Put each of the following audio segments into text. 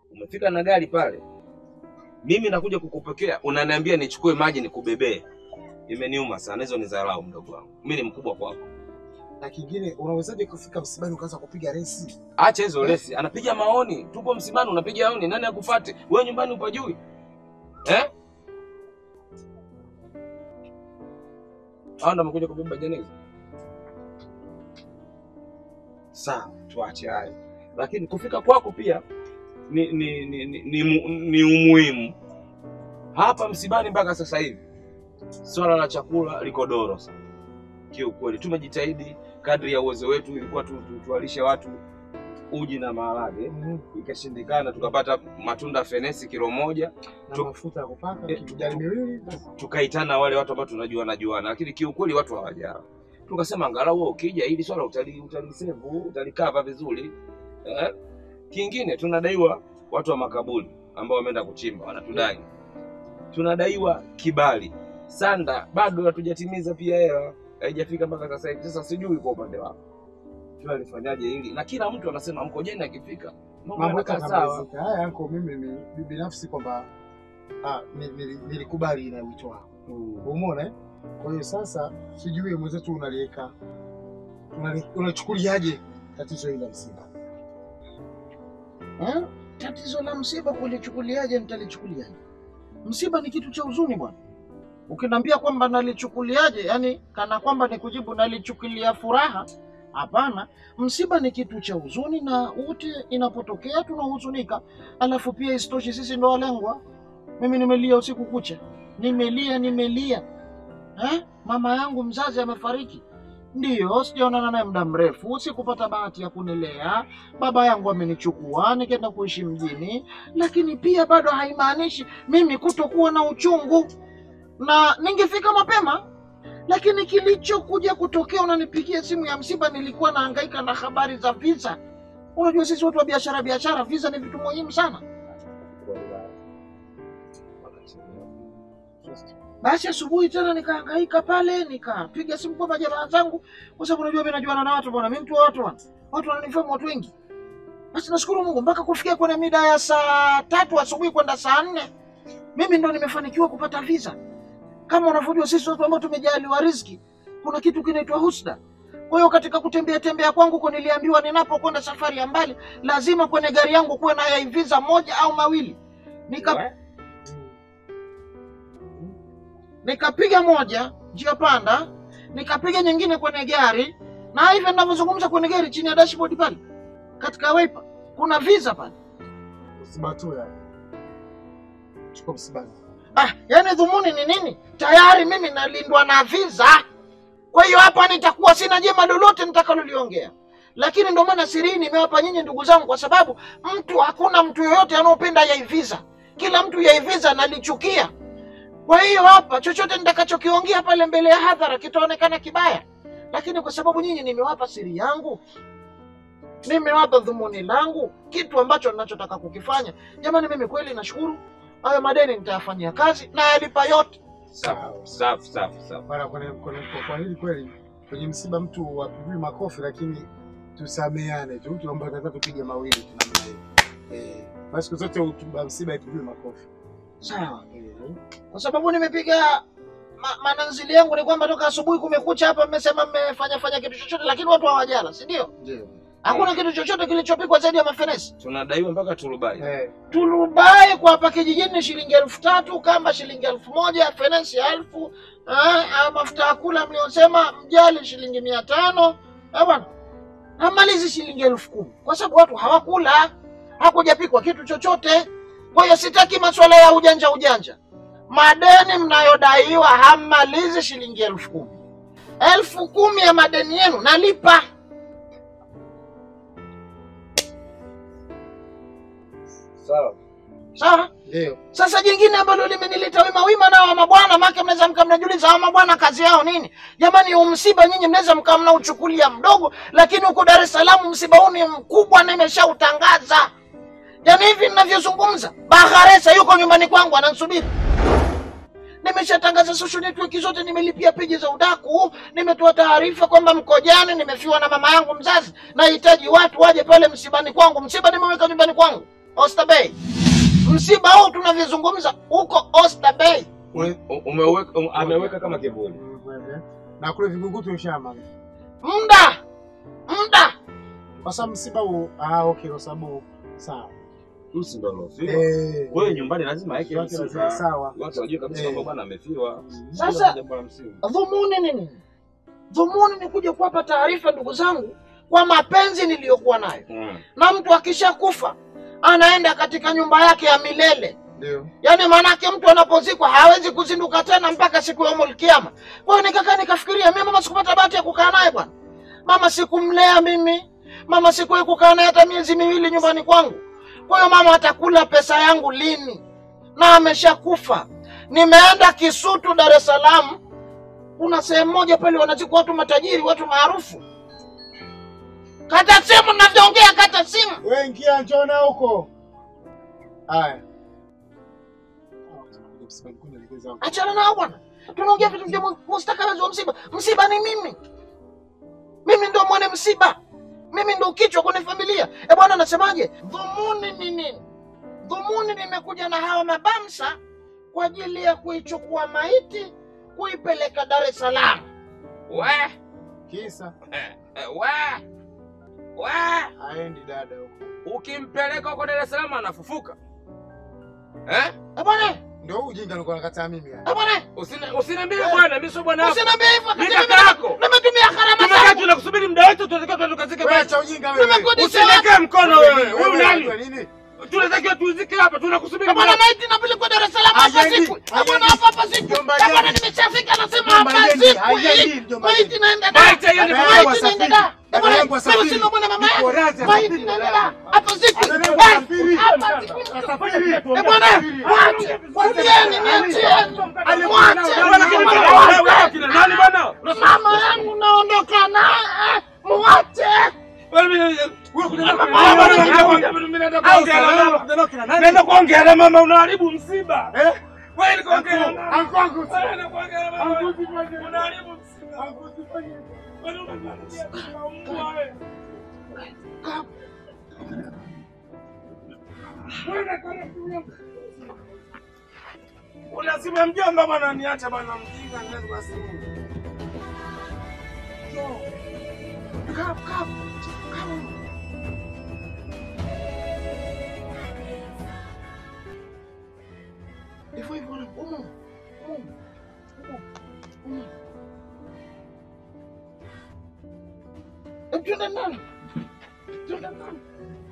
Umefika na gari pale, mimi nakuja kukupokea, unaniambia nichukue maji nikubebee. Imeniuma sana, hizo ni dharau mdogo wangu. Mimi ni mkubwa kwako. Na kingine, unawezaje kufika msibani ukaanza kupiga resi? Acha hizo lesi, anapiga maoni. Tupo msibani, unapiga maoni, nani akufate? Wewe nyumbani upajui eh? Hao ndo wamekuja kubeba jeneza. Sawa, tuache hayo, lakini kufika kwako pia ni ni ni, ni, ni, mu- ni umuhimu hapa msibani. Mpaka sasa hivi swala la chakula liko doro sana kiukweli. Tumejitahidi kadri ya uwezo wetu, ilikuwa tu, tu, tuwalishe watu uji na maharage, ikashindikana, tukapata matunda fenesi kilo moja, Na Tu- mafuta ya kupaka Eh, kijani miwili basi. tukaitana wale watu ambao tunajua najuana, lakini kiukweli watu hawajala. Tukasema angalau wewe ukija hili swala utali utalisevu utalikava vizuri eh. Kingine tunadaiwa watu wa makaburi ambao wameenda kuchimba wanatudai, tunadaiwa kibali sanda, bado hatujatimiza pia hela, haijafika mpaka sasa hivi. Sasa sijui kwa upande wako tunalifanyaje hili, na kila mtu anasema mkojeni akifika mambo Mambo yote yanakaa sawa. yatamalizika. Haya anko, mimi mi- binafsi kwamba ah, ni- nili- nilikubali na wito wako. Mm. Umeona eh? Kwa hiyo sasa sijui mwenzetu unaliweka unali- unachukuliaje tatizo hili la msiba? Eh? Tatizo la msiba kulichukuliaje? Nitalichukuliaje? Msiba ni kitu cha huzuni bwana. Ukiniambia kwamba nalichukuliaje, yani kana kwamba ni kujibu nalichukulia furaha, hapana. Msiba ni kitu cha huzuni na wote inapotokea tunahuzunika, alafu pia isitoshe sisi ndo walengwa. Mimi nimelia usiku kucha, nimelia nimelia. Eh? Mama yangu mzazi amefariki, ndiyo sijaonana naye muda mrefu, sikupata bahati ya kunilea baba yangu amenichukua nikaenda kuishi mjini, lakini pia bado haimaanishi mimi kutokuwa na uchungu, na ningefika mapema. Lakini kilichokuja kutokea, unanipigia simu ya msiba, nilikuwa nahangaika na habari za visa. Unajua sisi watu wa biashara biashara, visa ni vitu muhimu sana. Basi asubuhi tena nikahangaika pale, nikapiga simu kwa majamaa zangu, kwa sababu unajua mimi najuana na watu bwana, mimi mtu wa watu bwana, watu wananifahamu watu wengi. Basi nashukuru Mungu mpaka kufikia kwenye mida ya saa tatu asubuhi kwenda saa nne mimi ndo nimefanikiwa kupata visa. Kama unavyojua sisi watu ambao tumejaliwa riziki, kuna kitu kinaitwa husda. Kwa hiyo katika kutembea tembea kwangu huko niliambiwa ninapokwenda safari ya mbali lazima kwenye gari yangu kuwe na ya visa moja au mawili. Nika nikapiga moja njia panda, nikapiga nyingine kwenye gari, na hivi ninavyozungumza kwenye gari, chini ya dashboard pale katika wiper kuna visa pale. Msiba tu ya. Chukua msibani. Ah, yani dhumuni ni nini? Tayari mimi nalindwa na visa, kwa hiyo hapa nitakuwa sina jema lolote nitakaloliongea. Lakini ndio maana siri hii nimewapa nyinyi ndugu zangu, kwa sababu mtu, hakuna mtu yoyote anaopenda yai visa. Kila mtu yai visa nalichukia. Kwa hiyo hapa chochote nitakachokiongea pale mbele ya hadhara kitaonekana kibaya, lakini kwa sababu nyinyi nimewapa siri yangu, nimewapa dhumuni langu, kitu ambacho ninachotaka kukifanya. Jamani, mimi kweli nashukuru hayo madeni nitayafanyia kazi na yalipa yote. Safi, safi, safi, safi. Bwana, kwenye- kwenye- kwa- kwa hili kweli kwenye msiba mtu wapigwi makofi, lakini tusameane tu, tuomba hata tupige mawili tu namna hiyo. Eh, basi siku zote utuba msiba ipigwi makofi. Sawa, Eh, kwa sababu nimepiga ma, mananzili yangu ni kwamba toka asubuhi kumekucha hapa, mmesema mmefanya fanya kitu chochote, lakini watu hawajala, si ndio? Ndio. Hakuna kitu chochote kilichopikwa zaidi ya mafenesi. Tunadaiwa mpaka turubai. Eh, Turubai kwa hapa kijijini ni shilingi elfu tatu, kamba shilingi elfu moja, fenesi elfu eh, ah, mafuta ya kula mliosema mjali shilingi mia tano eh, bwana namalizi shilingi elfu kumi kwa sababu watu hawakula, hakujapikwa kitu chochote. Kwa hiyo sitaki masuala ya ujanja ujanja. Madeni mnayodaiwa hammalizi shilingi elfu kumi elfu kumi ya madeni yenu nalipa. Sawa. Sawa. ndio. Sasa jingine ambalo limenileta wima wima nao mabwana, make mnaweza mkaa mnajiuliza hawa mabwana kazi yao nini? Jamani, huu msiba nyinyi mnaweza mkaa mnauchukulia mdogo, lakini huko Dar es Salaam msiba huu ni mkubwa, nimeshautangaza. Yaani hivi ninavyozungumza, Baharesa yuko nyumbani kwangu ananisubiri. Nimeshatangaza social network zote, nimelipia peji za udaku, nimetoa taarifa kwamba Mkojani nimefiwa na mama yangu mzazi, nahitaji watu waje pale msibani kwangu. Msiba nimeweka nyumbani kwangu. Oyster Bay. Msiba huu tunavyozungumza uko Oyster Bay. U- umeweka um, ameweka kama kivuli. na kule Vingunguti ushama Muda muda kwa sababu msiba huu. Ah, okay, kwa sababu sawa. Msi ndo alofiwa. Eh, Wewe nyumbani lazima aeke watu lazima msiba. sawa. Watu wajue kabisa Eh. kwamba bwana amefiwa. Sasa- Hilo jambo la msingi. dhumuni ni nini? Dhumuni ni kuja kuwapa taarifa ndugu zangu kwa mapenzi niliyokuwa nayo, Mm. na mtu akishakufa anaenda katika nyumba yake ya milele. Ndio. Yaani maanake mtu anapozikwa hawezi kuzinduka tena mpaka siku ya umul kiyama. Kwa hiyo nikakaa nikafikiria, mimi mama sikupata bahati ya kukaa naye bwana. Mama sikumlea mimi, mama sikuwahi kukaa naye hata miezi miwili nyumbani kwangu. Kwa hiyo mama atakula pesa yangu lini? Na ameshakufa. Nimeenda Kisutu, Dar es Salaam, kuna sehemu moja pale wanazikwa watu matajiri, watu maarufu. Kata simu, navyoongea, kata simu. Wewe ingia njona huko. Haya. Achana nao bwana, tunaongea vitu vya mu- mustakabali wa msiba. Msiba ni mimi, mimi ndo mwane msiba, mimi ndo kichwa kwenye familia. E bwana, nasemaje? Dhumuni ni nini? Dhumuni nimekuja na hawa mabamsa kwa ajili ya kuichukua maiti kuipeleka Dar es Salaam. We, Kisa Eh, eh, we. We. haendi dada huko. Ukimpeleka huko Dar es Salaam anafufuka. Eh? e bwana, Ndio huu ujinga nilikuwa nakataa mimi yani. e bwana, Usini- Usiniambie bwana, mimi sio bwana wako. usiniambie hivyo. Mimi wakati kaka mimi yako. Nimetumia gharama Tumekaa zangu, tunakusubiri muda wote tunatakiwa tuandukazike Wewe basi. acha ujinga wewe. nimekodisha watu. Usiweke mkono wewe. Wewe nani? unajua nini? Tunatakiwa tuzike hapa, tunakusubiri. E bwana, maiti inapelekwa Dar es Salaam hapa Haiendi, siku. E bwana, haiendi. hapa hapa siku. Mjomba E bwana, gani? nimeshafika nasema Mjomba hapa gani? siku. Haiendi, hii. mjomba Maiti gani? inaenda da. Maiti hiyo ni Dada maiti. yangu Maiti inaenda asafiri. da. E Dada bwana, yangu mimi asafiri. sina bwana mama Niko yangu. radhi Maiti asafiri, inaenda dada da. yangu. Hapa siku. Dada yangu Eh, asafiri. hapa siku. E bwana, mwache. Wachieni, niachieni. Mwache. Wewe kina nani bwana? Mama yangu naondoka naye. Mwache. Nenda kuongea na mama, unaharibu msiba. Eh? Wewe ni kuongea na mama. Anko anko. Wewe ni kuongea na mama. Anko usifanye. Unaharibu msiba. Anko usifanye. Wewe unaniambia tunaumwa wewe. Unasema mjomba bwana, niacha bwana, mjinga niwezi kwa simu. Kaa, kaa. Kaa. Hivyo hivyo na umu. Umu. Umu. Umu. Eh, Twende ndani. Twende ndani.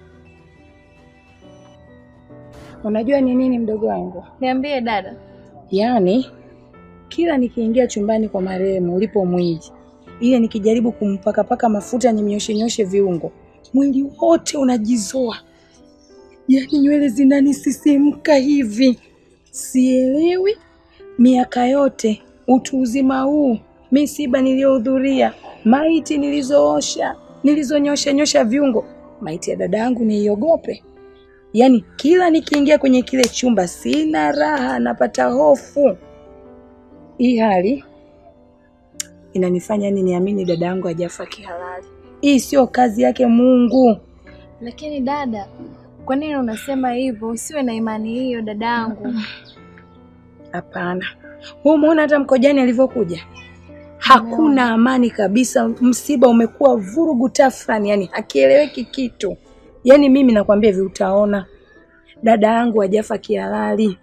Unajua ni nini mdogo wangu? Niambie dada. Yaani kila nikiingia chumbani kwa marehemu ulipo mwili, ile nikijaribu kumpakapaka mafuta nimnyoshe nyoshe viungo, mwili wote unajizoa, yaani nywele zinanisisimka hivi. Sielewi miaka yote utu uzima huu, misiba niliyohudhuria, maiti nilizoosha, nilizonyosha nyosha viungo, maiti ya dada yangu niiogope? Yaani kila nikiingia kwenye kile chumba sina raha, napata hofu. Hii hali inanifanya yani niamini dada yangu hajafa kihalali. Hii sio kazi yake Mungu. Lakini dada, kwa nini unasema hivyo? Usiwe na imani hiyo dadangu. Hapana, wewe umeona hata mkojani alivyokuja, hakuna amani kabisa. Msiba umekuwa vurugu tafrani, yani hakieleweki kitu. Yani mimi nakwambia hivi, utaona dada yangu hajafa kihalali.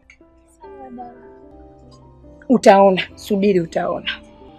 Utaona, subiri, utaona.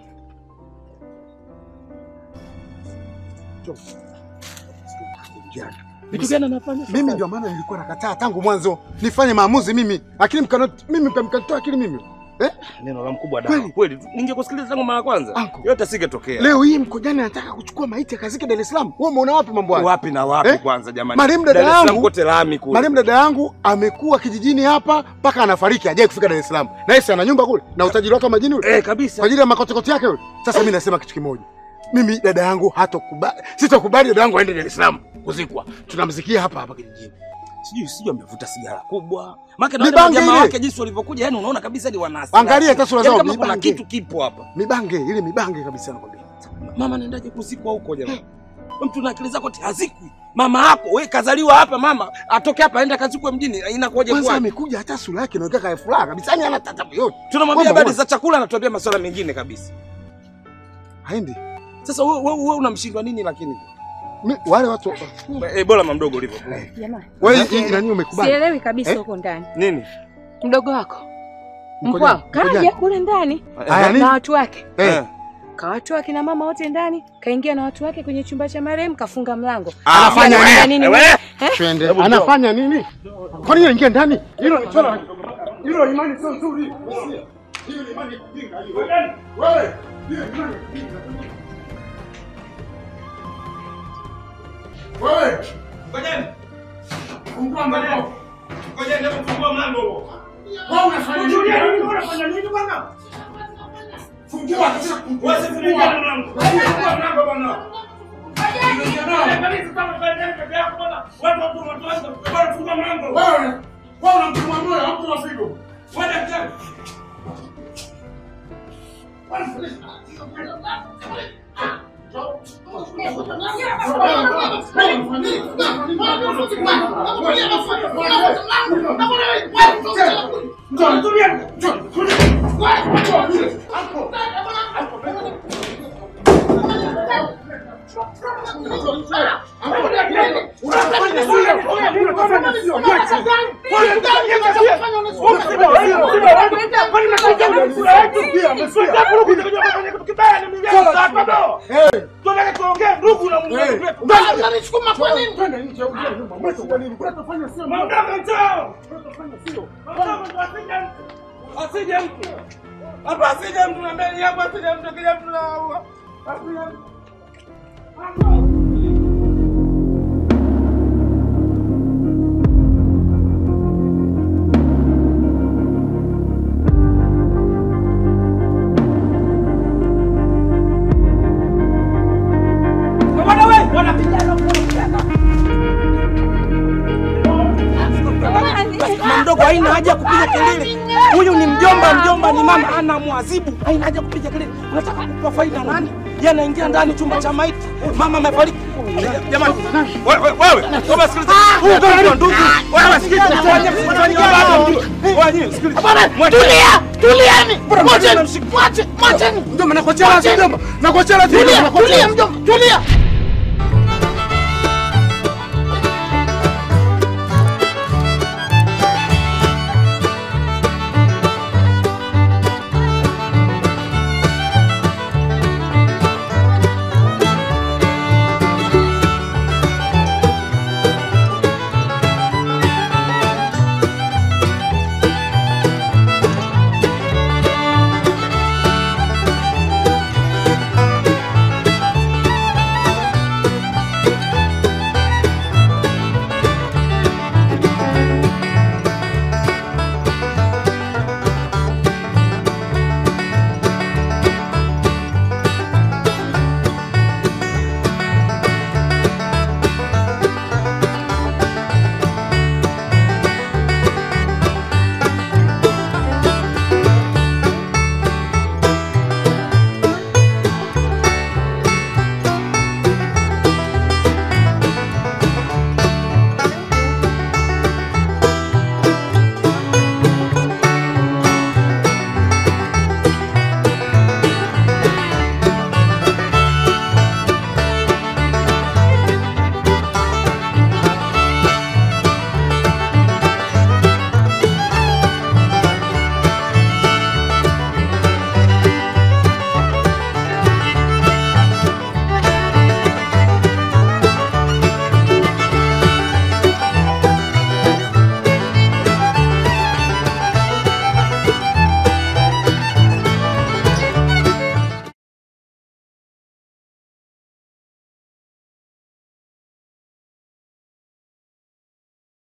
Vitu gani anafanya? Mimi ndio maana nilikuwa nakataa tangu mwanzo nifanye maamuzi mimi, akili mkano mimi mkanitoa akili mimi. Neno la mkubwa Kweli? dawa. Kweli ningekusikiliza tangu mara ya kwanza. Anko. Yote singetokea. Leo hii mkojani anataka kuchukua maiti akazike Dar es Salaam. Wewe umeona wapi mambo haya? Wapi na wapi Eh? kwanza jamani? Marehemu dada Dar es Salaam yangu- kote lami kule. Marehemu dada yangu amekuwa kijijini hapa mpaka anafariki hajawahi kufika Dar es Salaam. Na yeye si ana nyumba kule na utajiri wake wa majini ule. Eh, kabisa. Kwa ajili ya makotikoti yake yule. Sasa mimi nasema kitu kimoja. Mimi dada yangu hatokubali. Sitakubali dada yangu aende Dar es Salaam kuzikwa. Tunamzikia hapa hapa kijijini. Sijui sijui amevuta sigara kubwa. Maana Ni na bange jamaa ile. wake jinsi walivyokuja, yani unaona kabisa ni wanasi. Angalia hata sura zao, Yaani kama ni kuna bange. kitu kipo hapa. Mibange, ile mibange kabisa nakwambia. Mama anaendaje kuzikwa huko jamani? Mtu na akili zako ati hazikwi. Mama yako wewe kazaliwa hapa, mama atoke hapa aenda kazikwe mjini, inakuwaje Kwanza kwa? amekuja hata sura yake inaonekana kaya furaha kabisa, yani hana tatabu yote. Tunamwambia Kwamba habari wewe- za chakula, anatuambia masuala mengine kabisa. Haendi. Sasa wewe wewe wewe unamshindwa nini lakini? Mi- Wale watu Eh, bora mamdogo ulivyo. Jamani, wewe hii nani umekubali? sielewi kabisa Eh? huko ndani. Nini? Mdogo wako Mko mkwao jani? Mko kaja jani? kule ndani Haya, nini? na watu wake, Eh, kawatoa akina mama wote ndani, kaingia na watu wake kwenye chumba cha marehemu, kafunga mlango. Anafanya Anafanya nini? nini? twende. Anafanya nini? Kwa nini aingia ndani? Hilo ni swala hilo imani sio nzuri. Hiyo ni imani ya kijinga hiyo. Wewe, hiyo ni imani ya kijinga. Wewe, Ngojeni. fungua mlango. Ngojeni hebu fungua mlango huo. Wewe unafanya nini? Unafanya nini bwana? Fungua, sasa fungua. Wewe fungua mlango. Fungua mlango bwana. Wewe, wewe unamtumwa moyo au mtu figo? Asije mtu. Hapa asije mtu na mbele hapa asije mtu kija mtu na asije Bwana wewe, wanapigana Mama mdogo haina haja ya kupiga kelele. Huyu ni mjomba, mjomba ni mama, ana mwazibu. Haina haja ya kupiga kelele. Unataka kupa faida nani? Yeye anaingia ndani chumba cha maiti. Mama amefariki. Jamani, wewe wewe, wewe sikiliza. Huyu ndio ndugu. Wewe sikiliza, fanya mfanye baba mjue. Wewe sikiliza. Bwana, tulia, tulieni. Mwacheni, mwache, mwacheni. Mjomba nakuachia lazima mjomba. Nakuachia lazima. Tulia, tulia mjomba, tulia.